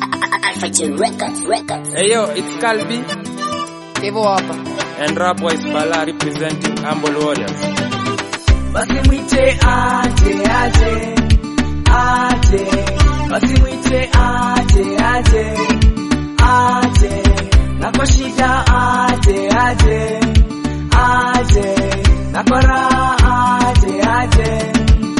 Fighting records, records. Hey yo, it's Calbi Hivyo hapa. and Rapwise Bala representing Humble Warriors. basi mwite aje aje aje basi mwite aje aje aje na kwa shida aje aje aje na kwa raha aje aje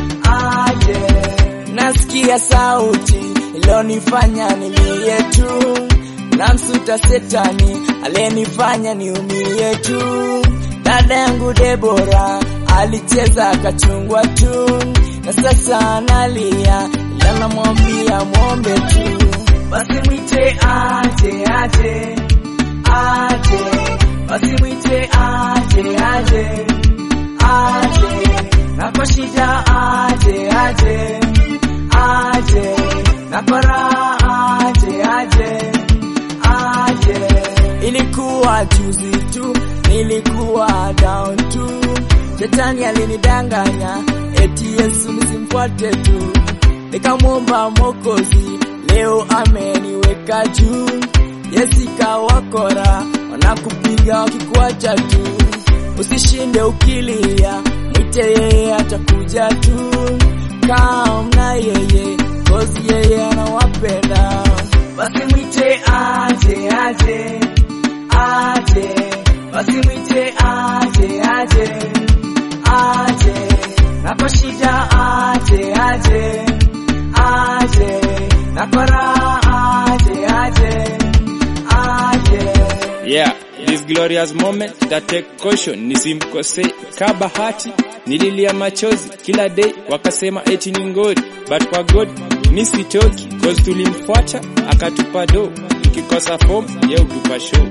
aje nasikia sauti ilionifanya nilie tu namsuta setani aliyenifanya niumie tu dada yangu Debora alicheza akachungwa tu, na sasa analia, ila namwambia mwombe tu, basi mwite aje aje aje, basi mwite aje aje aje, na kwa shida aje aje aje, na kwa raha aje aje aje. Ilikuwa juzi tu, nilikuwa down tu, shetani alinidanganya eti Yesu nisimfuate tu, nikamwomba Mwokozi, leo ameniweka juu. Yesika wakora wanakupiga wakikuacha tu, usishinde ukilia, mwite yeye atakuja tu, kaa na yeye kozi yeye anawapenda, basi mwite aje aje aje, basi mwite aje aje aje, na kwa shida aje aje aje, na kwa raha aje aje aje. Yeah, this glorious moment that take caution, nisimkose ka bahati, nililia machozi kila day, wakasema eti ni ngori, but kwa God nisitoki, cause tulimfuata akatupa do, tukikosa form ye utupa show.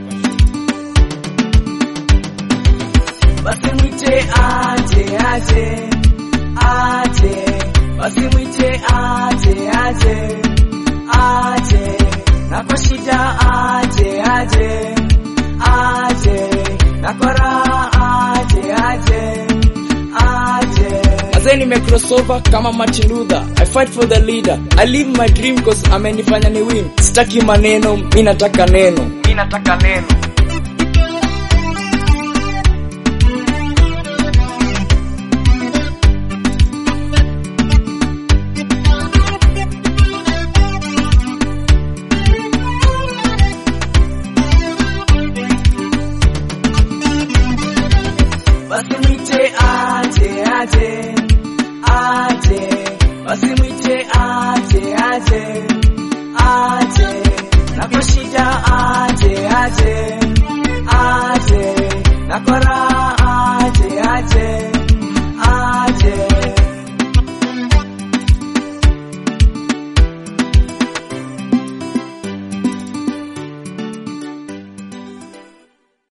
basi mwite aje aje aje, basi mwite aje aje aje, na kwa shida aje aje aje, na kwa raha aje aje aje. Mazee nime crossover kama Martin Luther. I fight for the leader. I live my dream cause amenifanya ni win. Sitaki maneno, mi nataka neno. Mi nataka neno. basi mwite aje aje aje, basi mwite aje aje aje, na kwa shida aje aje